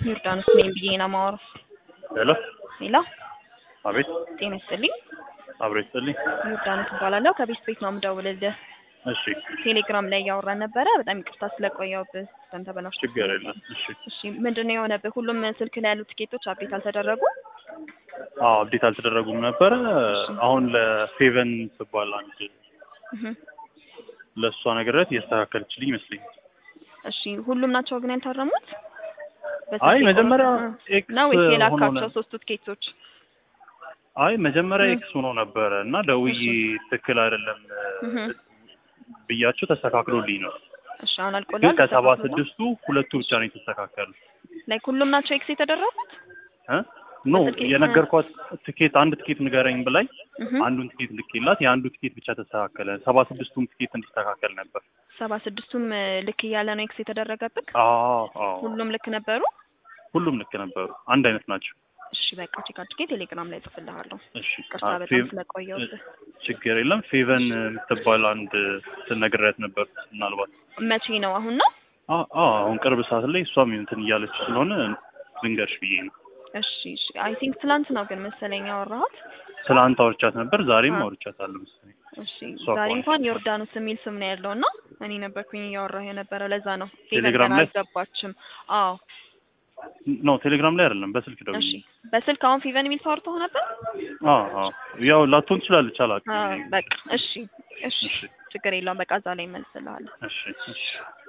ዮርዳኖስ ነኝ ብዬ ነው የማወራው። ሄሎ ሌላ አቤት ጤና ይስጥልኝ። አብሮ ይስጥልኝ። ዮርዳኖስ እባላለሁ። ከቤት ቤት ነው የምደውልልህ። እሺ ቴሌግራም ላይ እያወራን ነበረ። በጣም ይቅርታ ስለቆየሁብህ። በጣም ተበላሽቶ ችግር የለም። እሺ እሺ ምንድን ነው የሆነብህ? ሁሉም ስልክ ላይ ያሉ ትኬቶች አፕዴት አልተደረጉ? አዎ አብዴት አልተደረጉም ነበረ። አሁን ለፌቨን ትባል አንድ እህ ለእሷ ነገረት እያስተካከለችልኝ ይመስለኛል። እሺ ሁሉም ናቸው ግን ያልታረሙት? አይ በስልክ መጀመሪያ የቆረጡ- ኤክስ ነው ወይስ ሆኖ የላካቸው ነው። ሶስቱ ትኬቶች? አይ መጀመሪያ እ። ኤክስ ሆኖ ነበረ እና ደውዬ ትክክል አይደለም እህ ብያቸው ተስተካክሎልኝ ነው። እሺ አሁን ግን አልቆላል። ከሰባ ተስተካክሎ ነው? ስድስቱ ሁለቱ ብቻ ነው የተስተካከሉ። ላይክ ሁሉም ናቸው ኤክስ የተደረጉት? እ? ኖ በስልክ የነገርኳት ትኬት አንድ ትኬት ንገረኝ ብላኝ እህ አንዱን ትኬት ልኬላት የአንዱ ትኬት ብቻ ተስተካከለ። ሰባ ስድስቱም ትኬት እንዲስተካከል ነበር። ሰባ ስድስቱም እ, ልክ እያለ ነው ኤክስ የተደረገብህ? አዎ አዎ ሁሉም ልክ ነበሩ? ሁሉም ልክ ነበሩ። አንድ አይነት ናቸው። እሺ በቃ ቼክ አድርጌ ቴሌግራም ላይ ጽፍልሃለሁ። እሺ ቅርታ አ- በጣም ፌቭ- ስለቆየሁብህ። ችግር የለም። ፌቨን የምትባል አንድ ስነግሬያት ነበር። ምናልባት መቼ ነው? አሁን ነው? አ- አዎ አሁን ቅርብ ሰዓት ላይ እሷም እንትን እያለች ስለሆነ ልንገርሽ ብዬ ነው። እሺ እሺ። አይ ቲንክ ትላንት ነው ግን መሰለኝ ያወራኋት። ትላንት አውርቻት ነበር፣ ዛሬም አ- አውርቻታለሁ መሰለኝ። እሺ እሷ ዛሬ ከሆነች እንኳን ዮርዳኖስ የሚል ስም ነው ያለው እና እኔ ነበርኩኝ እያወራሁ የነበረው ለዛ ነው። ቴሌግራም ፌቨን ላይ? አልገባችም። አዎ ኖ ቴሌግራም ላይ አይደለም፣ በስልክ ደውዬ እሺ። በስልክ አሁን ፌቨን የሚል ሰው አውርተው ነበር? አዎ አዎ ያው ላትሆን ትችላለች፣ አላውቅም። አዎ በቃ እሺ እሺ። እሺ ችግር የለውም በቃ እዛ ላይ እመልስልሃለሁ። እሺ እሺ